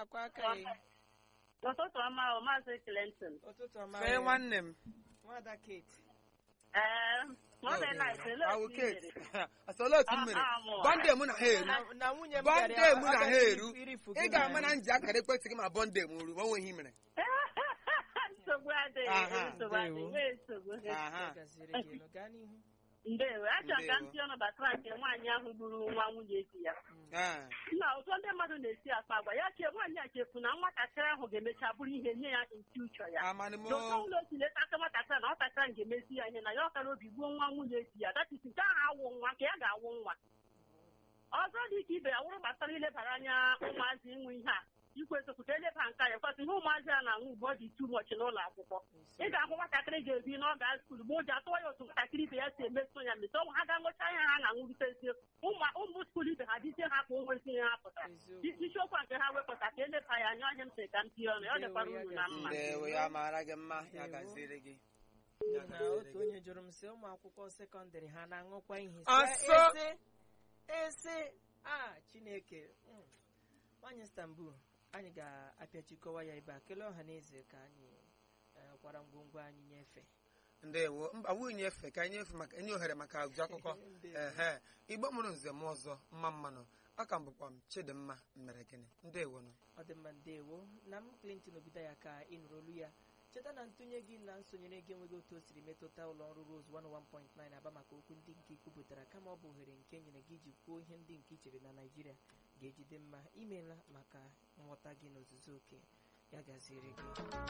na-akwa aka ya Ụtụtụ ọma o Maazị Clinton. ụtụtụ ọma fee nwanne m nwada Kate Ee, mọdụ na ekele awụ otu Kate mere. asọla otu m mere Ah, ah, mụ. bọnde mụ na ha eru Na- na nwunye m bọnde bịara mụ ọ na ha gaghị eru irifu ị gị ga-ama na- na nji akara ekwentị gị ma bọnde m ruru ma onweghị mere Nsogbu adịghị, Aha, nsogbu adịghị, nwee nsogbu. aha Ọ gaziri gị elu. gaa n'ihu Ndewo, achọrọ ka m Ndewo. tie ọnụ gbasara nke nwaanyị ahụ gburu nwa nwunye di ya. Ah, Nna ụtọ ndị mmadụ na-esi akpa agwa ya chee nwaanyị a chefu na nwatakịrị ahụ ga-emecha bụrụ ihe nye ya in future ya. amanụ m N'ụtọ ụlọ osi leta aka nwatakịrị na nwatakịrị ahụ ga-emesi ya ihe na ya ọkara obi gbuo nwa nwunye di ya datisi nke ahụ awụ nwa ka ya ga-awụ nwa ọzọ dị ka ibe ya wụrụ gbasara ilebara anya ụmụazị ịnwe ihe a ikwu eziokwu ka eleba nka ya kwasị ihe ụmụazị a na-aṅụ ugbu ọ dị tu mọchị n'ụlọ akwụkwọ ị ga-ahụ nwatakịrị ga-ebi n'ọga skulu ma ụjọ atụwa ya otu nwatakịrị ibe ya si emeso ya mesi ọnwa ha ga-aṅụcha ihe ha na-aṅụritezie ụmụ skulu ibe ha dịzie ha ka onwezi ihe ha pụtara eziokwu isiokwu a nke ha wepụta ka eleba ya anya ọhịa m sị ka m tie ọnụ ya ọ dịkwara uru na mma ndewo ya mara gị mma ya Ndewo. gaziere gị N'ihi na otu onye jụrụ m sị ụmụ akwụkwọ sekọndịrị ha na-aṅụkwa ihe Sị, Asọ! ese ese a chineke Mm. nwaanyị Istanbul anyị ga-apịachikọwa ya ebe a kelee ọha na eze ka anyị eh, kwara ngwongwo anyị nyefee ndewo mba nwunye efe ka anyị efe maka enye ohere maka agụjụ akụkọ Ndewo. ehe igbo mụrụ nze m ọzọ mma mmanụ aka m bụkwa m chidimma mere gịnị ndewo nọ ọ dị mma ndewo na m Clinton obido ya ka ị nụrụ olu ya cheta na ntụnye gị na nsonyere gị enweghị otu o siri metụta ụlọ ọrụ Rose 101.9 aba maka okwu ndị nke ikwupụtara kama ọ bụ ohere nke nyere gị iji kwuo ihe ndị nke i chere na Naịjirịa ga-ejide mma imeela maka nghọta gị n'ozuzu oke ya gaziere gị